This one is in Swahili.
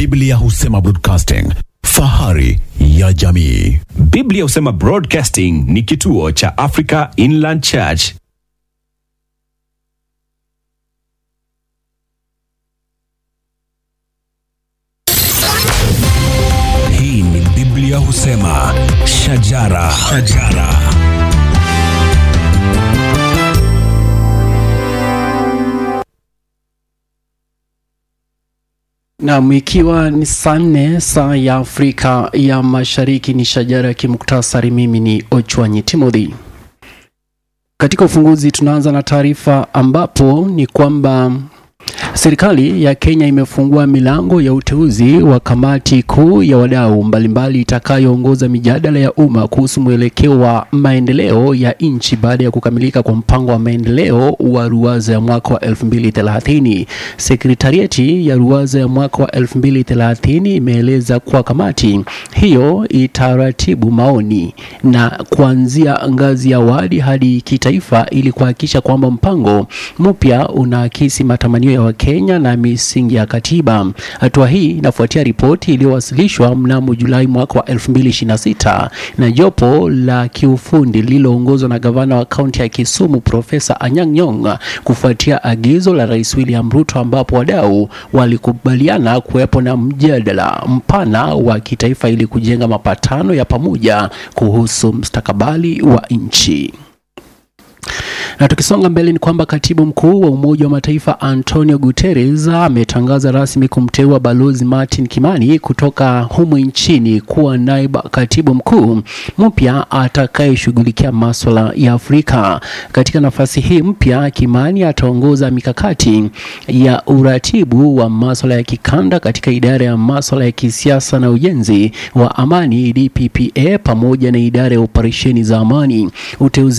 Biblia husema broadcasting, fahari ya jamii. Biblia husema Broadcasting ni kituo cha Africa Inland Church. Hii ni Biblia husema shajara, shajara. Nam, ikiwa ni saa nne saa ya Afrika ya Mashariki, ni shajara ya kimuktasari. Mimi ni Ochwanyi Timothy. Katika ufunguzi, tunaanza na taarifa ambapo ni kwamba serikali ya Kenya imefungua milango ya uteuzi wa kamati kuu ya wadau mbalimbali itakayoongoza mijadala ya umma kuhusu mwelekeo wa maendeleo ya nchi baada ya kukamilika kwa mpango wa maendeleo wa Ruwaza ya mwaka wa 2030. Sekretarieti ya Ruwaza ya mwaka wa 2030 imeeleza kuwa kamati hiyo itaratibu maoni na kuanzia ngazi ya wadi hadi kitaifa ili kuhakikisha kwamba mpango mpya unaakisi matamanio ya Wakenya na misingi ya katiba. Hatua hii inafuatia ripoti iliyowasilishwa mnamo Julai mwaka wa 2026 na jopo la kiufundi lililoongozwa na gavana wa kaunti ya Kisumu Profesa Anyang' Nyong'o kufuatia agizo la Rais William Ruto, ambapo wadau walikubaliana kuwepo na mjadala mpana wa kitaifa ili kujenga mapatano ya pamoja kuhusu mustakabali wa nchi. Na tukisonga mbele ni kwamba katibu mkuu wa Umoja wa Mataifa Antonio Guterres ametangaza rasmi kumteua Balozi Martin Kimani kutoka humu nchini kuwa naibu katibu mkuu mpya atakayeshughulikia maswala ya Afrika. Katika nafasi hii mpya, Kimani ataongoza mikakati ya uratibu wa maswala ya kikanda katika idara ya maswala ya kisiasa na ujenzi wa amani DPPA pamoja na idara ya operesheni za amani. Uteuzi